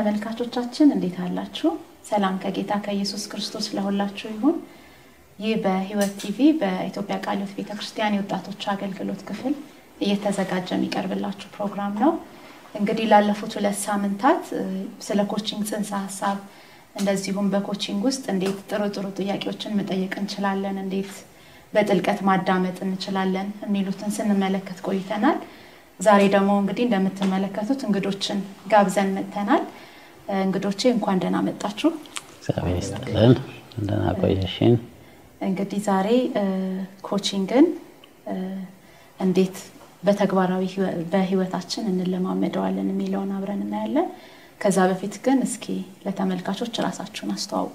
ተመልካቾቻችን እንዴት አላችሁ? ሰላም ከጌታ ከኢየሱስ ክርስቶስ ለሁላችሁ ይሁን። ይህ በሕይወት ቲቪ በኢትዮጵያ ቃለ ሕይወት ቤተ ክርስቲያን የወጣቶች አገልግሎት ክፍል እየተዘጋጀ የሚቀርብላችሁ ፕሮግራም ነው። እንግዲህ ላለፉት ሁለት ሳምንታት ስለ ኮቺንግ ጽንሰ ሀሳብ እንደዚሁም በኮቺንግ ውስጥ እንዴት ጥሩ ጥሩ ጥያቄዎችን መጠየቅ እንችላለን፣ እንዴት በጥልቀት ማዳመጥ እንችላለን የሚሉትን ስንመለከት ቆይተናል። ዛሬ ደግሞ እንግዲህ እንደምትመለከቱት እንግዶችን ጋብዘን መጥተናል። እንግዶቼ እንኳን ደህና መጣችሁ። እግዚአብሔር ይስጥልን። እንደና ቆየሽን። እንግዲህ ዛሬ ኮቺንግን እንዴት በተግባራዊ በህይወታችን እንለማመደዋለን የሚለውን አብረን እናያለን። ከዛ በፊት ግን እስኪ ለተመልካቾች ራሳችሁን አስተዋውቁ።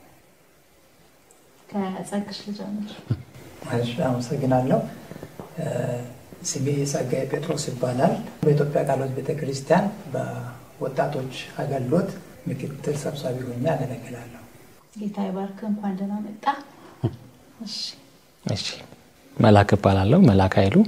ከጸግሽ ልጀምር። እሺ፣ አመሰግናለሁ። ስሜ ጸጋዬ ጴጥሮስ ይባላል። በኢትዮጵያ ቃለ ሕይወት ቤተክርስቲያን በወጣቶች አገልግሎት ምክትል ሰብሳቢ ሆኜ አገለግላለሁ። ጌታ ይባርክ። እንኳን ደህና መጣ። እሺ እሺ መላክ እባላለሁ። መላክ ኃይሉ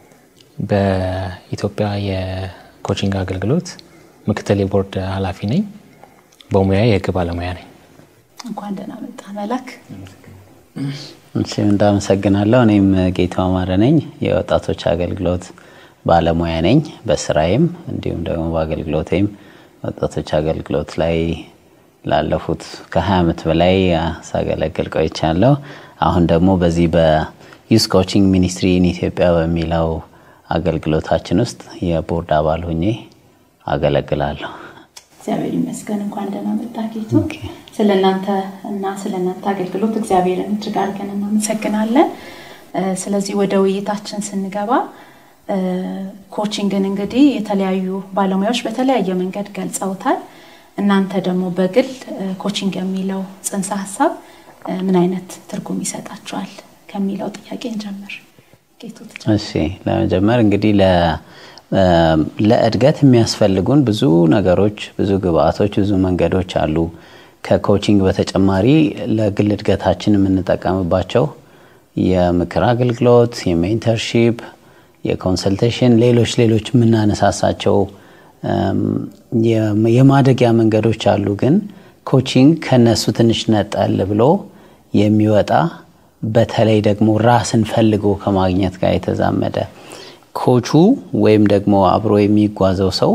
በኢትዮጵያ የኮቺንግ አገልግሎት ምክትል የቦርድ ኃላፊ ነኝ። በሙያ የህግ ባለሙያ ነኝ። እንኳን ደህና መጣ መላክ። እሺ እንዳመሰግናለሁ። እኔም ጌታው አማረ ነኝ። የወጣቶች አገልግሎት ባለሙያ ነኝ በስራዬም እንዲሁም ደግሞ በአገልግሎቴም ወጣቶች አገልግሎት ላይ ላለፉት ከ20 ዓመት በላይ ሳገለግል ቆይቻለሁ። አሁን ደግሞ በዚህ በዩስ ኮቺንግ ሚኒስትሪ ኢን ኢትዮጵያ በሚለው አገልግሎታችን ውስጥ የቦርድ አባል ሁኜ አገለግላለሁ። እግዚአብሔር ይመስገን። እንኳን ደህና መጣ ጌቱ። ስለ እናንተ እና ስለ እናንተ አገልግሎት እግዚአብሔርን እጅግ አድርገን እናመሰግናለን። ስለዚህ ወደ ውይይታችን ስንገባ ኮቺንግን እንግዲህ የተለያዩ ባለሙያዎች በተለያየ መንገድ ገልጸውታል። እናንተ ደግሞ በግል ኮቺንግ የሚለው ጽንሰ ሀሳብ ምን አይነት ትርጉም ይሰጣችኋል ከሚለው ጥያቄ እንጀምር። ጌቱ እሺ፣ ለመጀመር እንግዲህ ለእድገት የሚያስፈልጉን ብዙ ነገሮች፣ ብዙ ግብአቶች፣ ብዙ መንገዶች አሉ። ከኮቺንግ በተጨማሪ ለግል እድገታችን የምንጠቀምባቸው የምክር አገልግሎት፣ የሜንተርሺፕ፣ የኮንሰልቴሽን፣ ሌሎች ሌሎች የምናነሳሳቸው የማደጊያ መንገዶች አሉ። ግን ኮቺንግ ከነሱ ትንሽ ነጠል ብሎ የሚወጣ በተለይ ደግሞ ራስን ፈልጎ ከማግኘት ጋር የተዛመደ ኮቹ ወይም ደግሞ አብሮ የሚጓዘው ሰው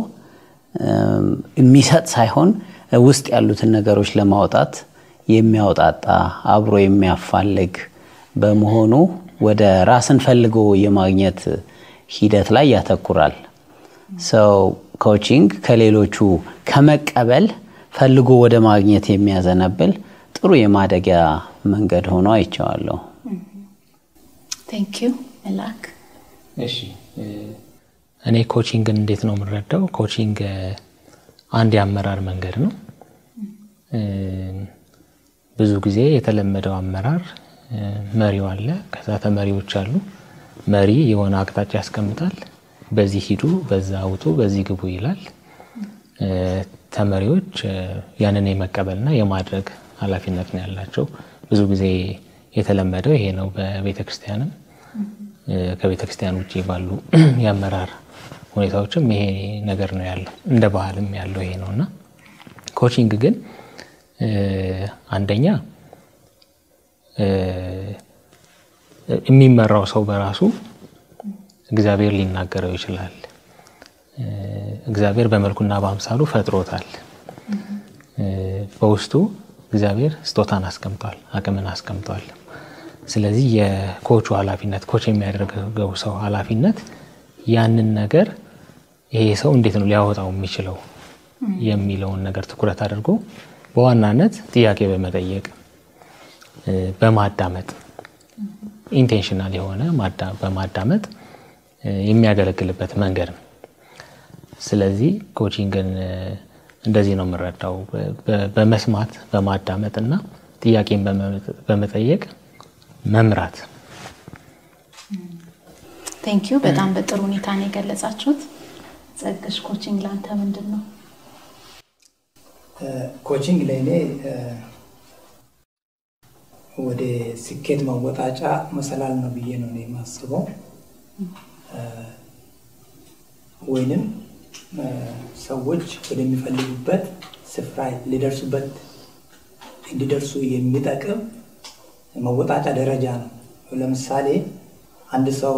የሚሰጥ ሳይሆን ውስጥ ያሉትን ነገሮች ለማውጣት የሚያውጣጣ አብሮ የሚያፋልግ በመሆኑ ወደ ራስን ፈልጎ የማግኘት ሂደት ላይ ያተኩራል። ሰው ኮቺንግ ከሌሎቹ ከመቀበል ፈልጎ ወደ ማግኘት የሚያዘነብል ጥሩ የማደጊያ መንገድ ሆኖ አይቼዋለሁ። ቴንክ ዩ መላክ። እሺ እኔ ኮቺንግን እንዴት ነው የምረዳው? ኮቺንግ አንድ የአመራር መንገድ ነው። ብዙ ጊዜ የተለመደው አመራር መሪው አለ፣ ከዛ ተመሪዎች አሉ። መሪ የሆነ አቅጣጫ ያስቀምጣል። በዚህ ሂዱ፣ በዛ ውጡ፣ በዚህ ግቡ ይላል። ተመሪዎች ያንን የመቀበልና የማድረግ ኃላፊነት ነው ያላቸው። ብዙ ጊዜ የተለመደው ይሄ ነው። በቤተ ክርስቲያንም ከቤተ ክርስቲያን ውጭ ባሉ የአመራር ሁኔታዎችም ይሄ ነገር ነው ያለው። እንደ ባህልም ያለው ይሄ ነው እና ኮቺንግ ግን አንደኛ የሚመራው ሰው በራሱ እግዚአብሔር ሊናገረው ይችላል። እግዚአብሔር በመልኩና በአምሳሉ ፈጥሮታል። በውስጡ እግዚአብሔር ስጦታን አስቀምጧል፣ አቅምን አስቀምጧል። ስለዚህ የኮቹ ኃላፊነት ኮች የሚያደርገው ሰው ኃላፊነት ያንን ነገር ይሄ ሰው እንዴት ነው ሊያወጣው የሚችለው የሚለውን ነገር ትኩረት አድርጎ በዋናነት ጥያቄ በመጠየቅ በማዳመጥ ኢንቴንሽናል የሆነ በማዳመጥ የሚያገለግልበት መንገድ ነው። ስለዚህ ኮቺንግን እንደዚህ ነው የምረዳው፣ በመስማት በማዳመጥ እና ጥያቄን በመጠየቅ መምራት። ቴንክ ዩ። በጣም በጥሩ ሁኔታ ነው የገለጻችሁት። ጸግሽ፣ ኮቺንግ ለአንተ ምንድን ነው? ኮቺንግ ለእኔ ወደ ስኬት መወጣጫ መሰላል ነው ብዬ ነው እኔ የማስበው። ወይንም ሰዎች ወደሚፈልጉበት ስፍራ ሊደርሱበት እንዲደርሱ የሚጠቅም መወጣጫ ደረጃ ነው። ለምሳሌ አንድ ሰው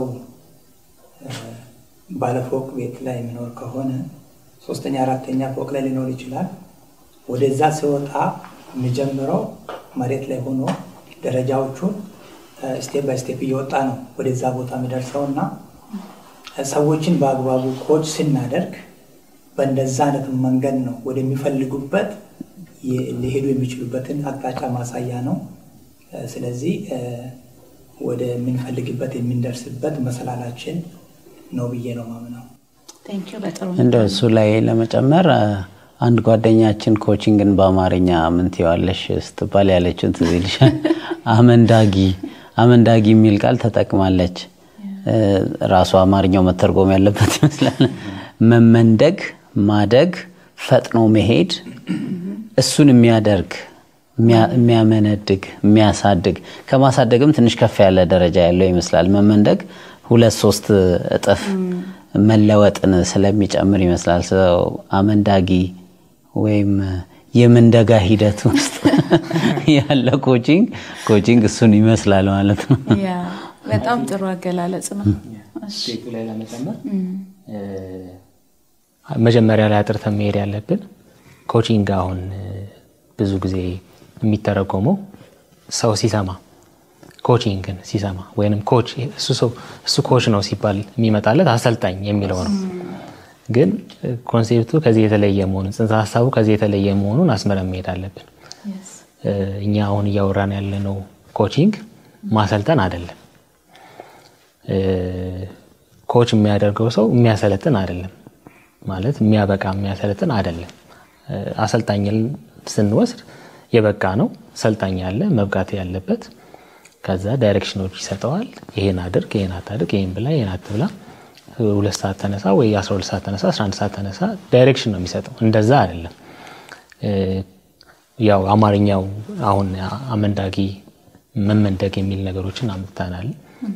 ባለፎቅ ቤት ላይ የሚኖር ከሆነ ሶስተኛ አራተኛ ፎቅ ላይ ሊኖር ይችላል። ወደዛ ሲወጣ የሚጀምረው መሬት ላይ ሆኖ ደረጃዎቹን ስቴፕ ባይ ስቴፕ እየወጣ ነው ወደዛ ቦታ የሚደርሰው እና ሰዎችን በአግባቡ ኮች ስናደርግ በእንደዛ አይነት መንገድ ነው ወደሚፈልጉበት ሊሄዱ የሚችሉበትን አቅጣጫ ማሳያ ነው። ስለዚህ ወደምንፈልግበት የምንደርስበት መሰላላችን ነው ብዬ ነው ማምነው። እንደ እሱ ላይ ለመጨመር አንድ ጓደኛችን ኮቺንግን በአማርኛ ምን ትይዋለሽ ስትባል ያለችውን ትዝ ይልሻል። አመንዳጊ አመንዳጊ የሚል ቃል ተጠቅማለች። ራሱ አማርኛው መተርጎም ያለበት ይመስላል። መመንደግ፣ ማደግ፣ ፈጥኖ መሄድ እሱን የሚያደርግ የሚያመነድግ፣ የሚያሳድግ ከማሳደግም ትንሽ ከፍ ያለ ደረጃ ያለው ይመስላል። መመንደግ ሁለት ሶስት እጥፍ መለወጥን ስለሚጨምር ይመስላል። ሰው አመንዳጊ ወይም የምንደጋ ሂደት ውስጥ ያለ ኮቺንግ ኮቺንግ እሱን ይመስላል ማለት ነው። በጣም ጥሩ አገላለጽ ነው። ሴቱ ላይ ለመጨመር መጀመሪያ ላይ አጥርተን መሄድ ያለብን ኮቺንግ አሁን ብዙ ጊዜ የሚተረጎመው ሰው ሲሰማ ኮቺንግን ሲሰማ ወይም ኮች እሱ ኮች ነው ሲባል የሚመጣለት አሰልጣኝ የሚለው ነው። ግን ኮንሴፕቱ ከዚህ የተለየ መሆኑን ጽንሰ ሀሳቡ ከዚህ የተለየ መሆኑን አስመረን መሄድ አለብን። እኛ አሁን እያወራን ያለነው ኮቺንግ ማሰልጠን አይደለም። ኮች የሚያደርገው ሰው የሚያሰለጥን አይደለም ማለት የሚያበቃ የሚያሰለጥን አይደለም። አሰልጣኝን ስንወስድ የበቃ ነው ሰልጣኝ ያለ መብቃት ያለበት ከዛ ዳይሬክሽኖች ይሰጠዋል። ይሄን አድርግ፣ ይሄን አታድርግ፣ ይሄን ብላ፣ ይሄን አትብላ፣ ሁለት ሰዓት ተነሳ ወይ 12 ሰዓት ተነሳ፣ 11 ሰዓት ተነሳ፣ ዳይሬክሽን ነው የሚሰጠው። እንደዛ አይደለም። ያው አማርኛው አሁን አመንዳጊ መመንደግ የሚል ነገሮችን አምጥተናል።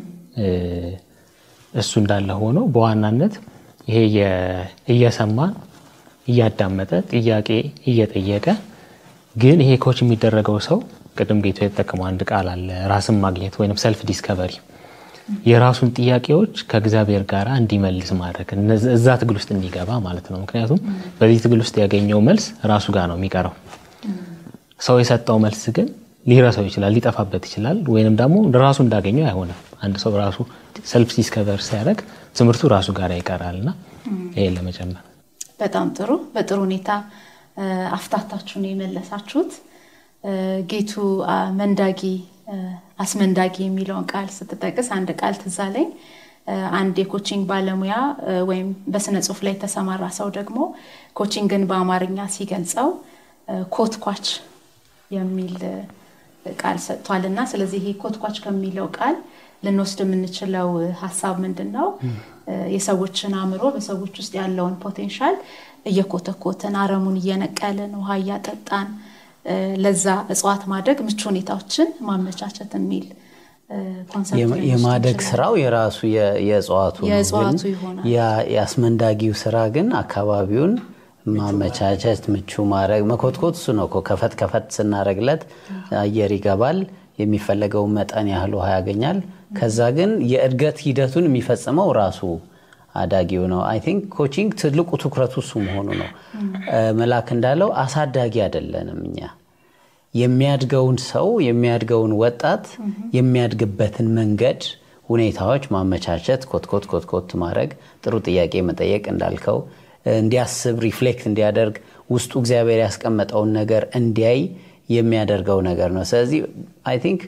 እሱ እንዳለ ሆኖ በዋናነት ይሄ እየሰማን እያዳመጠ ጥያቄ እየጠየቀ ግን ይሄ ኮች የሚደረገው ሰው ቅድም ጌቶ የተጠቀመው አንድ ቃል አለ፣ ራስን ማግኘት ወይም ሰልፍ ዲስከቨሪ፣ የራሱን ጥያቄዎች ከእግዚአብሔር ጋር እንዲመልስ ማድረግ እዛ ትግል ውስጥ እንዲገባ ማለት ነው። ምክንያቱም በዚህ ትግል ውስጥ ያገኘው መልስ ራሱ ጋር ነው የሚቀረው። ሰው የሰጠው መልስ ግን ሊረሳው ይችላል፣ ሊጠፋበት ይችላል፣ ወይንም ደግሞ ራሱ እንዳገኘው አይሆንም። አንድ ሰው ራሱ ሰልፍ ዲስከቨር ሲያደርግ ትምህርቱ ራሱ ጋር ይቀራል እና ይሄን ለመጨመር በጣም ጥሩ በጥሩ ሁኔታ አፍታታችሁ ነው የመለሳችሁት። ጌቱ መንዳጊ አስመንዳጊ የሚለውን ቃል ስትጠቅስ አንድ ቃል ትዝ አለኝ። አንድ የኮቺንግ ባለሙያ ወይም በስነ ጽሁፍ ላይ የተሰማራ ሰው ደግሞ ኮቺንግን በአማርኛ ሲገልጸው ኮትኳች የሚል ቃል ሰጥቷል እና ስለዚህ ይሄ ኮትኳች ከሚለው ቃል ልንወስድ የምንችለው ሀሳብ ምንድን ነው? የሰዎችን አእምሮ በሰዎች ውስጥ ያለውን ፖቴንሻል እየኮተኮትን አረሙን እየነቀልን ውሃ እያጠጣን ለዛ እጽዋት ማደግ ምቹ ሁኔታዎችን ማመቻቸት የሚል የማደግ ስራው የራሱ የእጽዋቱ የእጽዋቱ ይሆናል። የአስመንዳጊው ስራ ግን አካባቢውን ማመቻቸት ምቹ ማድረግ መኮትኮት እሱ ነው እኮ ከፈት ከፈት ስናደረግለት አየር ይገባል የሚፈለገውን መጠን ያህል ውሃ ያገኛል ከዛ ግን የእድገት ሂደቱን የሚፈጽመው ራሱ አዳጊው ነው አይ ቲንክ ኮቺንግ ትልቁ ትኩረቱ እሱ መሆኑ ነው መላክ እንዳለው አሳዳጊ አይደለንም እኛ የሚያድገውን ሰው የሚያድገውን ወጣት የሚያድግበትን መንገድ ሁኔታዎች ማመቻቸት ኮትኮት ኮትኮት ማድረግ ጥሩ ጥያቄ መጠየቅ እንዳልከው እንዲያስብ ሪፍሌክት እንዲያደርግ ውስጡ እግዚአብሔር ያስቀመጠውን ነገር እንዲያይ የሚያደርገው ነገር ነው ስለዚህ አይ ቲንክ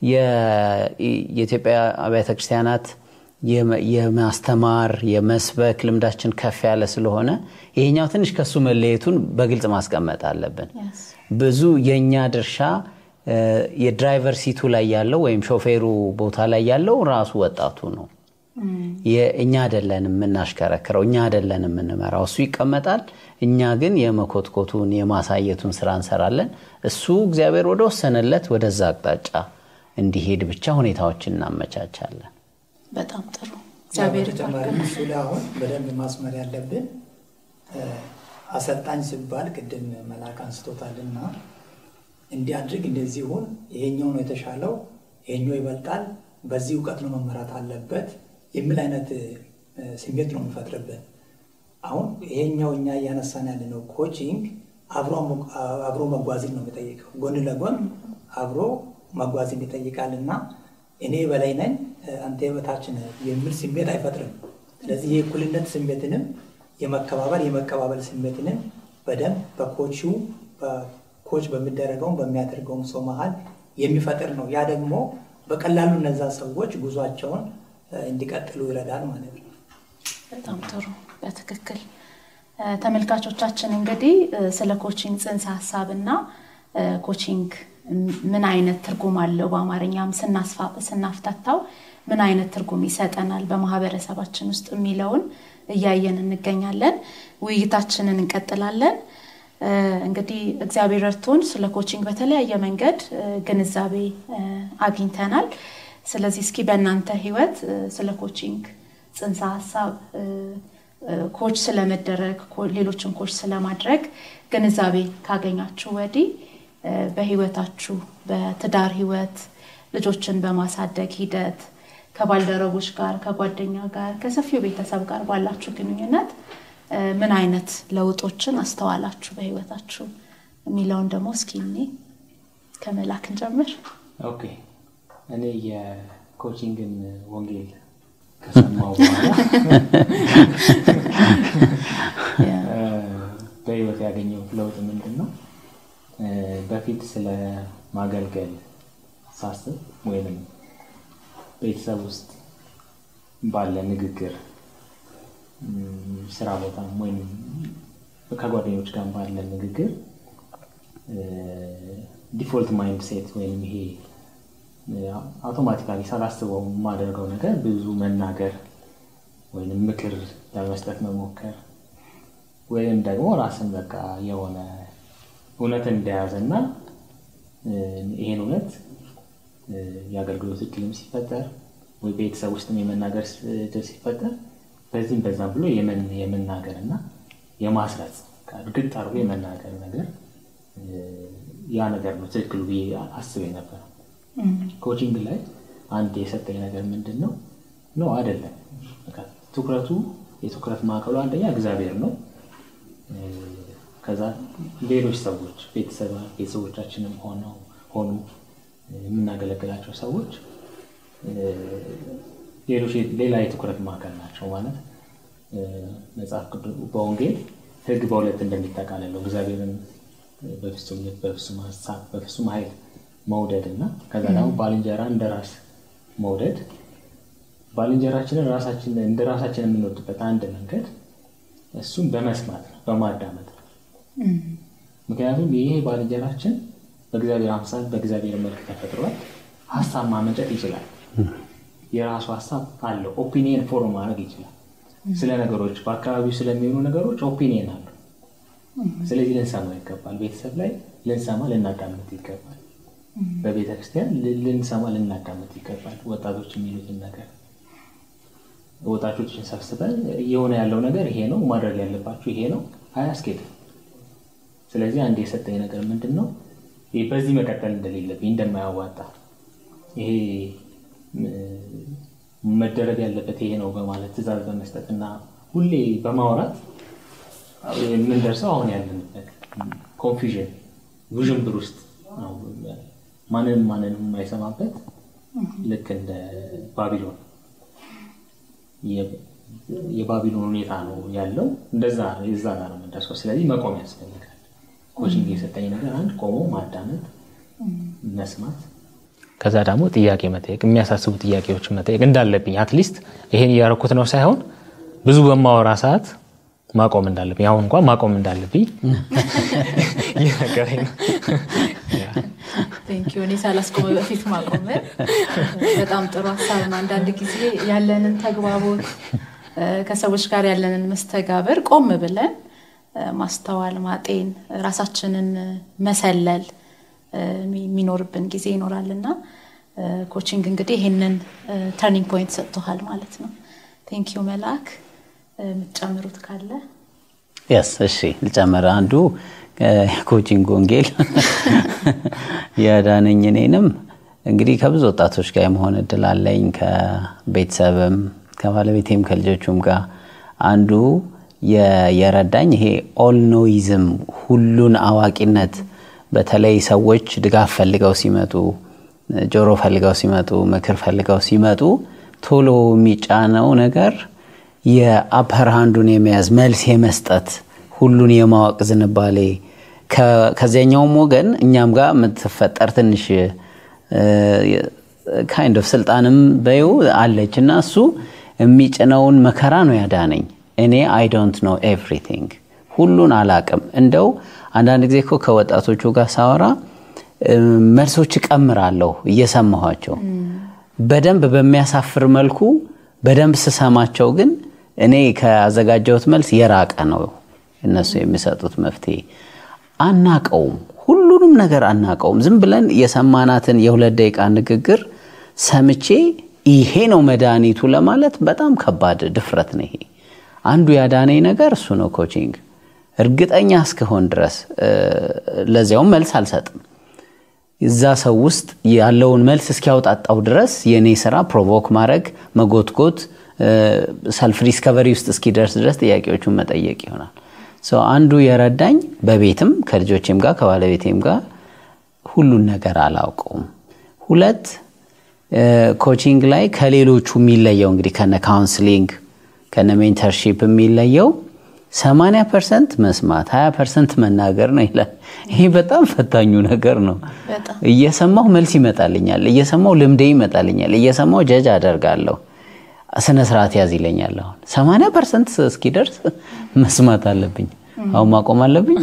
የኢትዮጵያ አብያተ ክርስቲያናት የማስተማር የመስበክ ልምዳችን ከፍ ያለ ስለሆነ ይሄኛው ትንሽ ከሱ መለየቱን በግልጽ ማስቀመጥ አለብን ብዙ የእኛ ድርሻ የድራይቨር ሲቱ ላይ ያለው ወይም ሾፌሩ ቦታ ላይ ያለው ራሱ ወጣቱ ነው እኛ አደለን የምናሽከረክረው እኛ አደለን የምንመራው እሱ ይቀመጣል እኛ ግን የመኮትኮቱን የማሳየቱን ስራ እንሰራለን እሱ እግዚአብሔር ወደ ወሰነለት ወደዛ አቅጣጫ እንዲሄድ ብቻ ሁኔታዎችን እናመቻቻለን በጣም ጥሩ እግዚአብሔር ተጨማሪ እሱ ላይ አሁን በደንብ ማስመር ያለብን አሰልጣኝ ሲባል ቅድም መልአክ አንስቶታልና እንዲህ አድርግ እንደዚህ ሁን፣ ይሄኛው ነው የተሻለው፣ ይሄኛው ይበልጣል፣ በዚህ እውቀት ነው መመራት አለበት የሚል አይነት ስሜት ነው የሚፈጥርብን። አሁን ይሄኛው እኛ እያነሳን ያለነው ኮቺንግ አብሮ መጓዝን ነው የሚጠይቀው። ጎን ለጎን አብሮ መጓዝን ይጠይቃል እና እኔ በላይ ነኝ አንተ የበታች ነህ የሚል ስሜት አይፈጥርም። ስለዚህ የእኩልነት ስሜትንም የመከባበር የመቀባበል ስሜትንም በደንብ በኮቹ በኮች በሚደረገውም በሚያደርገውም ሰው መሀል የሚፈጥር ነው። ያ ደግሞ በቀላሉ እነዛ ሰዎች ጉዟቸውን እንዲቀጥሉ ይረዳል ማለት ነው። በጣም ጥሩ። በትክክል ተመልካቾቻችን እንግዲህ ስለ ኮቺንግ ጽንሰ ሀሳብ እና ኮቺንግ ምን አይነት ትርጉም አለው በአማርኛም ስናፍታታው ምን አይነት ትርጉም ይሰጠናል በማህበረሰባችን ውስጥ የሚለውን እያየን እንገኛለን። ውይይታችንን እንቀጥላለን። እንግዲህ እግዚአብሔር ረድቶን ስለ ኮቺንግ በተለያየ መንገድ ግንዛቤ አግኝተናል። ስለዚህ እስኪ በእናንተ ህይወት ስለ ኮቺንግ ጽንሰ ሀሳብ ኮች ስለመደረግ ሌሎችን ኮች ስለማድረግ ግንዛቤ ካገኛችሁ ወዲህ በህይወታችሁ በትዳር ህይወት ልጆችን በማሳደግ ሂደት ከባልደረቦች ጋር ከጓደኛ ጋር ከሰፊው ቤተሰብ ጋር ባላችሁ ግንኙነት ምን አይነት ለውጦችን አስተዋላችሁ በህይወታችሁ የሚለውን ደግሞ እስኪ እኔ ከመላክ እንጀምር። ኦኬ እኔ የኮቺንግን ወንጌል ከሰማው በኋላ በህይወት ያገኘሁት ለውጥ ምንድን ነው? በፊት ስለ ማገልገል ሳስብ ወይም ቤተሰብ ውስጥ ባለ ንግግር ስራ ቦታም ወይም ከጓደኞች ጋር ባለ ንግግር ዲፎልት ማይንድ ሴት ወይም ይሄ አውቶማቲካሊ ሳላስበው የማደርገው ነገር ብዙ መናገር ወይም ምክር ለመስጠት መሞከር ወይም ደግሞ ራስን በቃ የሆነ እውነትን እንደያዘ እና ይሄን እውነት የአገልግሎት እድልም ሲፈጠር ወይ ቤተሰብ ውስጥም የመናገር እድል ሲፈጠር በዚህም በዛም ብሎ የመናገር እና የማስረጽ እርግጥ አድርጎ የመናገር ነገር ያ ነገር ነው ትክክሉ ብዬ አስቤ ነበር። ኮቺንግ ላይ አንድ የሰጠኝ ነገር ምንድን ነው? ኖ አይደለም። ትኩረቱ የትኩረት ማዕከሉ አንደኛ እግዚአብሔር ነው። ከዛ ሌሎች ሰዎች ቤተሰቦቻችንም ሆነው ሆኑ የምናገለግላቸው ሰዎች ሌሎች ሌላ የትኩረት ማዕከል ናቸው ማለት መጽሐፍ ቅዱስ በወንጌል ሕግ በሁለት እንደሚጠቃለለው እግዚአብሔርን በፍጹም ልብ፣ በፍጹም ሀሳብ፣ በፍጹም ኃይል መውደድ እና ከዛ ደግሞ ባልንጀራ እንደ ራስ መውደድ ባልንጀራችንን ራሳችን እንደ ራሳችን የምንወድበት አንድ መንገድ እሱም በመስማት ነው፣ በማዳመጥ ነው። ምክንያቱም ይሄ ባልንጀራችን በእግዚአብሔር አምሳል በእግዚአብሔር መልክ ተፈጥሯል። ሀሳብ ማመንጨት ይችላል። የራሱ ሀሳብ አለው። ኦፒኒየን ፎርም ማድረግ ይችላል። ስለ ነገሮች በአካባቢው ስለሚሆኑ ነገሮች ኦፒኒየን አለው። ስለዚህ ልንሰማ ይገባል። ቤተሰብ ላይ ልንሰማ ልናዳምጥ ይገባል። በቤተ ክርስቲያን ልንሰማ ልናዳምጥ ይገባል። ወጣቶች የሚሉትን ነገር ወጣቶችን ሰብስበን እየሆነ ያለው ነገር ይሄ ነው፣ ማድረግ ያለባችሁ ይሄ ነው፣ አያስኬድም። ስለዚህ አንድ የሰጠኝ ነገር ምንድን ነው? በዚህ መቀጠል እንደሌለብኝ እንደማያዋጣ ይሄ መደረግ ያለበት ይሄ ነው በማለት ትዕዛዝ በመስጠት እና ሁሌ በማውራት የምንደርሰው አሁን ያለንበት ኮንፊዥን ውዥንብር ውስጥ ነው። ማንንም ማንንም የማይሰማበት ልክ እንደ ባቢሎን የባቢሎን ሁኔታ ነው ያለው። እንደዛ የዛ ጋር ነው የምንደርሰው። ስለዚህ መቆም ያስፈልጋል። ኮቺንግ የሰጠኝ ነገር አንድ ቆሞ ማዳመጥ፣ መስማት ከዛ ደግሞ ጥያቄ መጠየቅ፣ የሚያሳስቡ ጥያቄዎችን መጠየቅ እንዳለብኝ አትሊስት ይሄን እያደረኩት ነው ሳይሆን ብዙ በማወራ ሰዓት ማቆም እንዳለብኝ አሁን እንኳን ማቆም እንዳለብኝ እየነገረኝ ነው። ቴንኪው እኔ ሳላስቆመ በፊት ማቆም በጣም ጥሩ ሀሳብ ነው። አንዳንድ ጊዜ ያለንን ተግባቦት ከሰዎች ጋር ያለንን መስተጋብር ቆም ብለን ማስተዋል፣ ማጤን፣ ራሳችንን መሰለል የሚኖርብን ጊዜ ይኖራል እና ኮቺንግ እንግዲህ ይህንን ተርኒንግ ፖይንት ሰጥቶሃል ማለት ነው። ቴንኪዩ መልአክ፣ የምትጨምሩት ካለ? የስ እሺ ልጨምር አንዱ ኮቺንግ ወንጌል ያዳነኝ እኔንም እንግዲህ ከብዙ ወጣቶች ጋር የመሆን እድል አለኝ ከቤተሰብም ከባለቤቴም ከልጆቹም ጋር አንዱ የረዳኝ ይሄ ኦል ኖይዝም ሁሉን አዋቂነት በተለይ ሰዎች ድጋፍ ፈልገው ሲመጡ ጆሮ ፈልገው ሲመጡ ምክር ፈልገው ሲመጡ ቶሎ የሚጫነው ነገር የአፐር ሃንዱን የመያዝ መልስ የመስጠት ሁሉን የማወቅ ዝንባሌ ከዚያኛውም ወገን እኛም ጋር የምትፈጠር ትንሽ ካይንድ ኦፍ ስልጣንም በይው አለች እና እሱ የሚጭነውን መከራ ነው ያዳነኝ። እኔ አይ ዶንት ኖ ኤቭሪቲንግ ሁሉን አላቅም። እንደው አንዳንድ ጊዜ እኮ ከወጣቶቹ ጋር ሳወራ መልሶች እቀምራለሁ እየሰማኋቸው በደንብ በሚያሳፍር መልኩ በደንብ ስሰማቸው ግን እኔ ከአዘጋጀሁት መልስ የራቀ ነው እነሱ የሚሰጡት መፍትሄ። አናቀውም፣ ሁሉንም ነገር አናቀውም። ዝም ብለን የሰማናትን የሁለት ደቂቃ ንግግር ሰምቼ ይሄ ነው መድኃኒቱ ለማለት በጣም ከባድ ድፍረት ነው። ይሄ አንዱ ያዳነኝ ነገር እሱ ነው። ኮቺንግ እርግጠኛ እስከሆን ድረስ ለዚያውም መልስ አልሰጥም። እዛ ሰው ውስጥ ያለውን መልስ እስኪያውጣጣው ድረስ የእኔ ስራ ፕሮቮክ ማድረግ፣ መጎትጎት፣ ሰልፍ ዲስከቨሪ ውስጥ እስኪደርስ ድረስ ጥያቄዎቹን መጠየቅ ይሆናል። አንዱ የረዳኝ በቤትም ከልጆቼም ጋር ከባለቤቴም ጋር ሁሉን ነገር አላውቀውም። ሁለት ኮቺንግ ላይ ከሌሎቹ የሚለየው እንግዲህ ከነ ካውንስሊንግ ከነ ሜንተርሺፕ የሚለየው 80 ፐርሰንት መስማት 20 ፐርሰንት መናገር ነው ይላል። ይሄ በጣም ፈታኙ ነገር ነው። እየሰማሁ መልስ ይመጣልኛል፣ እየሰማሁ ልምዴ ይመጣልኛል፣ እየሰማሁ ጀጅ አደርጋለሁ። ስነ ስርዓት ያዝ ይለኛል። አሁን 80 ፐርሰንት እስኪደርስ መስማት አለብኝ። አሁን ማቆም አለብኝ።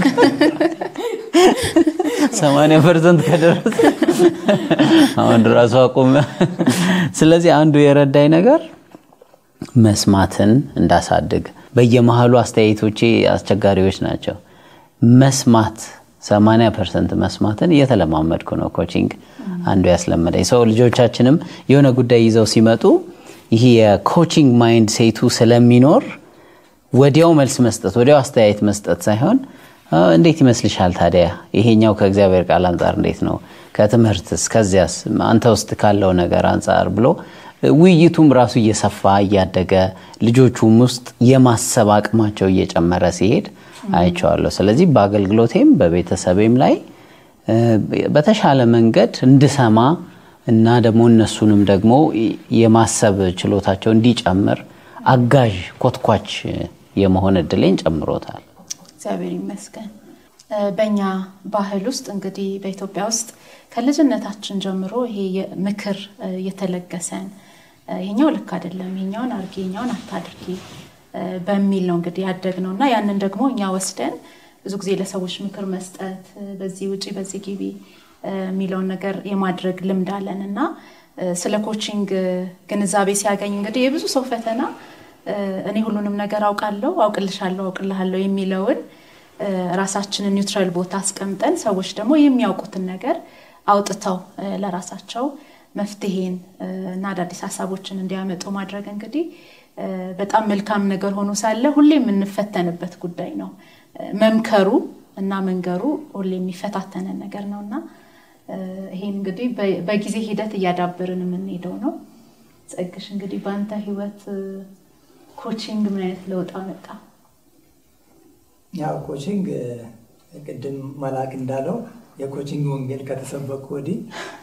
80 ፐርሰንት ከደረሰ አሁን ራሱ አቆመ። ስለዚህ አንዱ የረዳኝ ነገር መስማትን እንዳሳድግ በየመሃሉ አስተያየቶቼ አስቸጋሪዎች ናቸው። መስማት 80 ፐርሰንት መስማትን እየተለማመድኩ ነው። ኮቺንግ አንዱ ያስለመደኝ ሰው ልጆቻችንም የሆነ ጉዳይ ይዘው ሲመጡ ይህ የኮቺንግ ማይንድ ሴቱ ስለሚኖር ወዲያው መልስ መስጠት ወዲያው አስተያየት መስጠት ሳይሆን እንዴት ይመስልሻል ታዲያ ይሄኛው ከእግዚአብሔር ቃል አንጻር እንዴት ነው ከትምህርትስ ከዚያስ አንተ ውስጥ ካለው ነገር አንጻር ብሎ ውይይቱም ራሱ እየሰፋ እያደገ ልጆቹም ውስጥ የማሰብ አቅማቸው እየጨመረ ሲሄድ አይቼዋለሁ። ስለዚህ በአገልግሎቴም በቤተሰቤም ላይ በተሻለ መንገድ እንድሰማ እና ደግሞ እነሱንም ደግሞ የማሰብ ችሎታቸው እንዲጨምር አጋዥ ኮትኳች የመሆን እድሌን ጨምሮታል። እግዚአብሔር ይመስገን። በእኛ ባህል ውስጥ እንግዲህ በኢትዮጵያ ውስጥ ከልጅነታችን ጀምሮ ይሄ ምክር እየተለገሰን ይሄኛው ልክ አይደለም፣ ይሄኛውን አርጊ፣ ይሄኛውን አታድርጊ በሚል ነው እንግዲህ ያደግ ነው እና ያንን ደግሞ እኛ ወስደን ብዙ ጊዜ ለሰዎች ምክር መስጠት በዚህ ውጪ በዚህ ግቢ የሚለውን ነገር የማድረግ ልምድ አለን እና ስለ ኮቺንግ ግንዛቤ ሲያገኝ እንግዲህ የብዙ ሰው ፈተና እኔ ሁሉንም ነገር አውቃለሁ፣ አውቅልሻለሁ፣ አውቅልሃለሁ የሚለውን ራሳችንን ኒውትራል ቦታ አስቀምጠን ሰዎች ደግሞ የሚያውቁትን ነገር አውጥተው ለራሳቸው መፍትሄን እና አዳዲስ ሀሳቦችን እንዲያመጡ ማድረግ እንግዲህ በጣም መልካም ነገር ሆኖ ሳለ ሁሌ የምንፈተንበት ጉዳይ ነው። መምከሩ እና መንገሩ ሁሌ የሚፈታተነን ነገር ነው እና ይሄን እንግዲህ በጊዜ ሂደት እያዳበርን የምንሄደው ነው። ጸግሽ እንግዲህ በአንተ ህይወት ኮቺንግ ምን አይነት ለውጥ አመጣ? ያው ኮቺንግ ቅድም መላክ እንዳለው የኮቺንግ ወንጌል ከተሰበኩ ወዲህ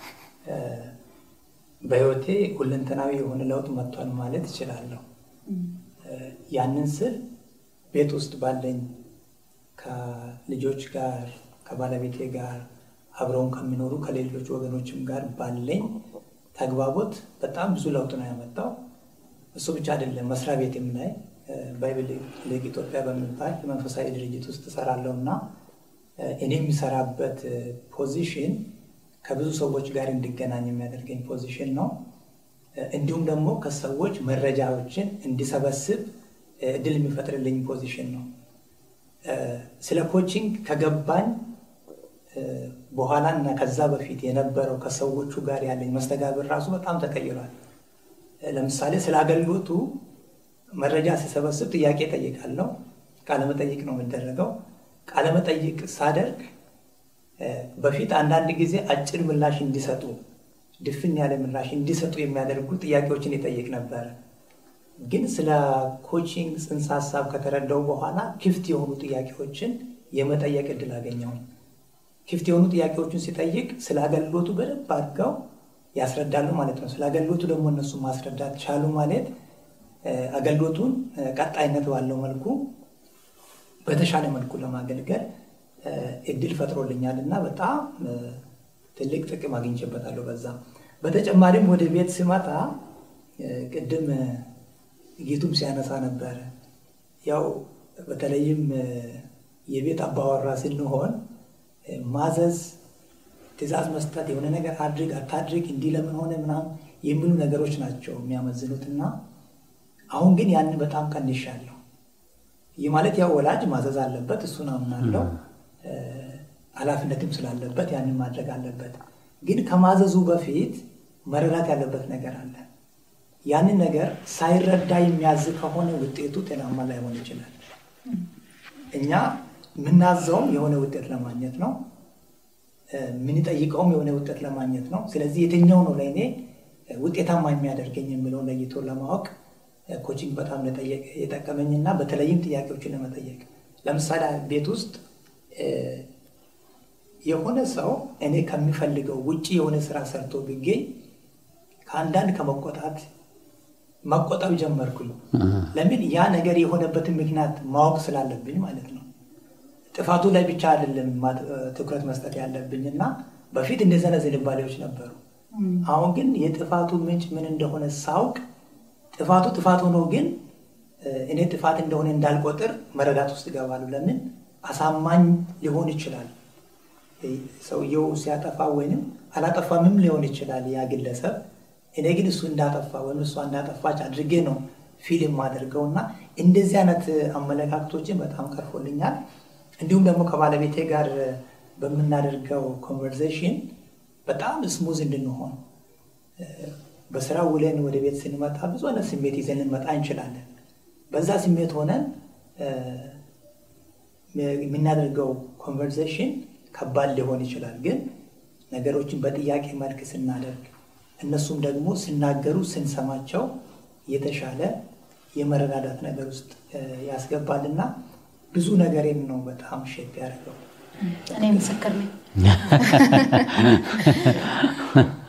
በህይወቴ ሁለንተናዊ የሆነ ለውጥ መጥቷል ማለት እችላለሁ። ያንን ስል ቤት ውስጥ ባለኝ ከልጆች ጋር ከባለቤቴ ጋር አብረውን ከሚኖሩ ከሌሎች ወገኖችም ጋር ባለኝ ተግባቦት በጣም ብዙ ለውጥ ነው ያመጣው። እሱ ብቻ አይደለም፣ መስሪያ ቤትም ላይ ባይብል ሊግ ኢትዮጵያ በሚባል መንፈሳዊ ድርጅት ውስጥ እሰራለሁ እና እኔ የሚሰራበት ፖዚሽን ከብዙ ሰዎች ጋር እንዲገናኝ የሚያደርገኝ ፖዚሽን ነው። እንዲሁም ደግሞ ከሰዎች መረጃዎችን እንዲሰበስብ እድል የሚፈጥርልኝ ፖዚሽን ነው። ስለ ኮቺንግ ከገባኝ በኋላ እና ከዛ በፊት የነበረው ከሰዎቹ ጋር ያለኝ መስተጋብር ራሱ በጣም ተቀይሯል። ለምሳሌ ስለ አገልግሎቱ መረጃ ሲሰበስብ ጥያቄ ጠይቃለሁ። ቃለመጠይቅ ነው የሚደረገው። ቃለመጠይቅ ሳደርግ በፊት አንዳንድ ጊዜ አጭር ምላሽ እንዲሰጡ ድፍን ያለ ምላሽ እንዲሰጡ የሚያደርጉ ጥያቄዎችን ይጠይቅ ነበር። ግን ስለ ኮቺንግ ጽንሰ ሀሳብ ከተረዳው በኋላ ክፍት የሆኑ ጥያቄዎችን የመጠየቅ እድል አገኘሁኝ። ክፍት የሆኑ ጥያቄዎችን ሲጠይቅ ስለ አገልግሎቱ በደንብ አድርገው ያስረዳሉ ማለት ነው። ስለ አገልግሎቱ ደግሞ እነሱ ማስረዳት ቻሉ ማለት አገልግሎቱን ቀጣይነት ባለው መልኩ በተሻለ መልኩ ለማገልገል እድል ፈጥሮልኛል እና በጣም ትልቅ ጥቅም አግኝቼበታለሁ። በዛ በተጨማሪም ወደ ቤት ስመጣ ቅድም ጌቱም ሲያነሳ ነበረ። ያው በተለይም የቤት አባወራ ስንሆን ማዘዝ፣ ትዕዛዝ መስጠት፣ የሆነ ነገር አድርግ አታድርግ፣ እንዲህ ለምን ሆነ ምናምን የሚሉ ነገሮች ናቸው የሚያመዝኑት እና አሁን ግን ያንን በጣም ቀንሻለሁ። ይህ ማለት ያው ወላጅ ማዘዝ አለበት፣ እሱን አምናለሁ። ኃላፊነትም ስላለበት ያንን ማድረግ አለበት። ግን ከማዘዙ በፊት መረዳት ያለበት ነገር አለ። ያንን ነገር ሳይረዳ የሚያዝ ከሆነ ውጤቱ ጤናማ ላይሆን ይችላል። እኛ የምናዘውም የሆነ ውጤት ለማግኘት ነው፣ የምንጠይቀውም የሆነ ውጤት ለማግኘት ነው። ስለዚህ የትኛው ነው ለእኔ ውጤታማ የሚያደርገኝ የሚለውን ለይቶ ለማወቅ ኮቺንግ በጣም የጠቀመኝና በተለይም ጥያቄዎችን ለመጠየቅ ለምሳሌ ቤት ውስጥ የሆነ ሰው እኔ ከሚፈልገው ውጭ የሆነ ስራ ሰርቶ ቢገኝ ከአንዳንድ ከመቆጣት መቆጠብ ጀመርኩኝ። ለምን ያ ነገር የሆነበትን ምክንያት ማወቅ ስላለብኝ ማለት ነው። ጥፋቱ ላይ ብቻ አይደለም ትኩረት መስጠት ያለብኝ እና በፊት እንደዚህ አይነት ዝንባሌዎች ነበሩ። አሁን ግን የጥፋቱ ምንጭ ምን እንደሆነ ሳውቅ ጥፋቱ ጥፋት ሆኖ ግን እኔ ጥፋት እንደሆነ እንዳልቆጥር መረዳት ውስጥ ይገባሉ። ለምን አሳማኝ ሊሆን ይችላል ሰውየው ሲያጠፋ ወይንም አላጠፋምም ሊሆን ይችላል ያ ግለሰብ። እኔ ግን እሱ እንዳጠፋ ወይም እሷ እንዳጠፋች አድርጌ ነው ፊልም አድርገው እና እንደዚህ አይነት አመለካከቶችን በጣም ቀርፎልኛል። እንዲሁም ደግሞ ከባለቤቴ ጋር በምናደርገው ኮንቨርሴሽን በጣም ስሙዝ እንድንሆን በስራ ውለን ወደ ቤት ስንመጣ ብዙ አይነት ስሜት ይዘን ልንመጣ እንችላለን። በዛ ስሜት ሆነን የምናደርገው ኮንቨርሴሽን ከባድ ሊሆን ይችላል። ግን ነገሮችን በጥያቄ መልክ ስናደርግ እነሱም ደግሞ ሲናገሩ ስንሰማቸው የተሻለ የመረዳዳት ነገር ውስጥ ያስገባልና ብዙ ነገሬን ነው በጣም ሼፕ ያደርገው። እኔ ምስክር ነኝ።